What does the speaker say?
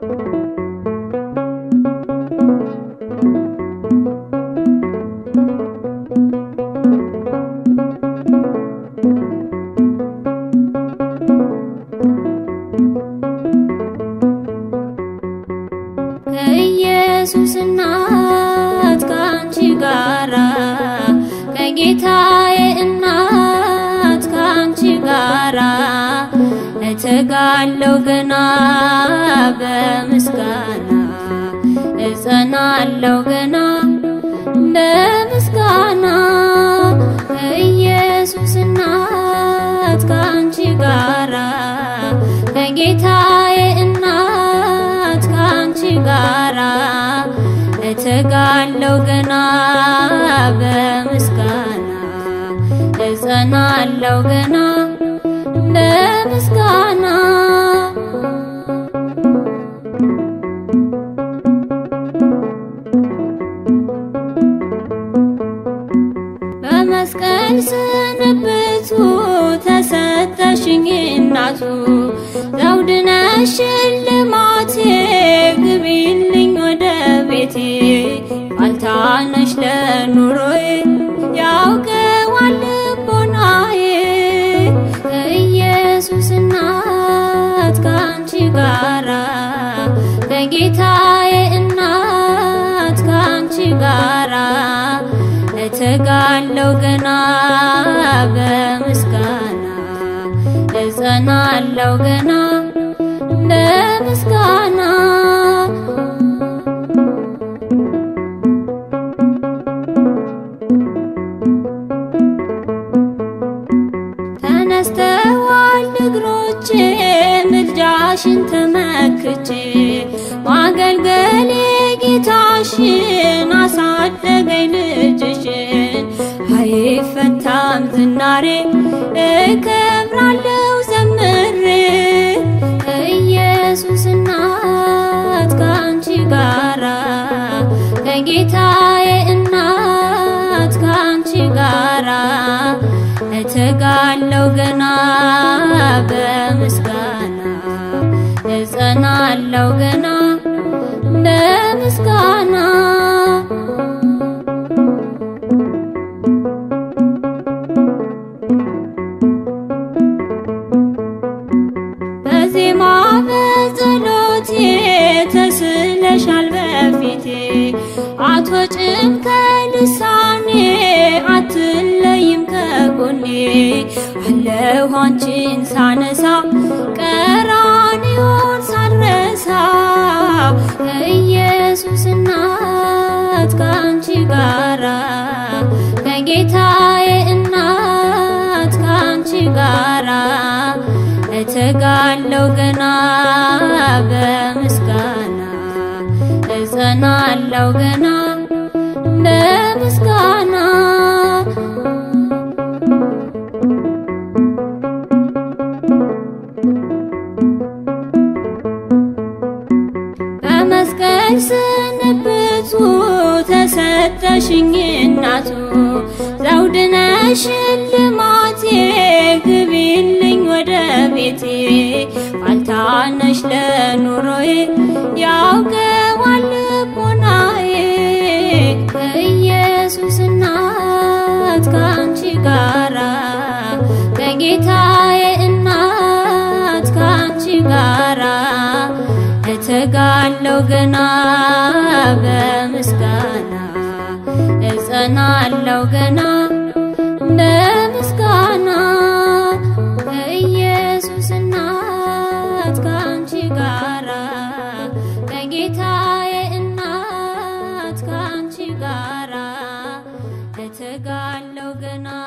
ከኢየሱስ እናት ከአንቺ ጋራ ከጌታዬ እናት ከአንቺ ጋራ እተጋለው ገና በምስጋና እጸናለው ገና በምስጋና ከኢየሱስ እናት ከአንቺ ጋራ ከጌታዬ እናት ከአንቺ ጋራ እተጋለው ገና በምስጋና እጸናለው ገና በምስጋና በመስቀል ስንብቱ ተሰጠሽኝ እናቱ ዘውድ ነሽ ሽልማቴ ግቢልኝ ወደ ቤቴ ዋልታነሽ ለኑሮዬ ያውቀዋል ልቦናዬ ከኢየሱስ እናት ከአንቺ ጋራ ከጌታዬ እናት ከአንቺ ጋራ እተጋለው ገና በምስጋና እጸናለው ገና በምስጋና ተነስተዋል እግሮቼ ምልጃሽን ተመክቼ ማገልገሌ ጌታሽን አሳደገኝ ልጅሽን አይፈታም ዝናሬ እከብራለው ዘምሬ ከኢየሱስ እናት ከአንቺ ጋራ ከጌታዬ እናት ከአንቺ ጋራ እተጋለው ገና በምስጋና እጸናለው ገና በምስጋና በዜማ በጸሎቴ ተስለሻል በፊቴ አትወጭም ከልሳኔ አትለይም ከጎኔ አለሁ አንቺን ሳነሳ ቀራንዮን ሳልረሳ ከኢየሱስ እናት ከአንቺ ጋራ ከጌታዬ እናት ከአንቺ ጋራ እተጋለው ገና በምስጋና እጸናለው ገና በምስጋና በመስቀል ስንብቱ ተሰጠሽኝ እናቱ ዘውድ ነሽ ሽልማቴ ግቢልኝ ወደ ቤቴ ዋልታነሽ ለኑሮዬ ያውቀዋል ልቦናዬ ከኢየሱስ እናት ከአንቺ ጋራ ከጌታዬ እናት ከአንቺ ጋራ እተጋለው ገና በምስጋና እጸናለው ገና በምስጋና ከኢየሱስ እናት ከአንቺ ጋራ ከጌታዬ እናት ከአንቺ ጋራ እተጋለው ገና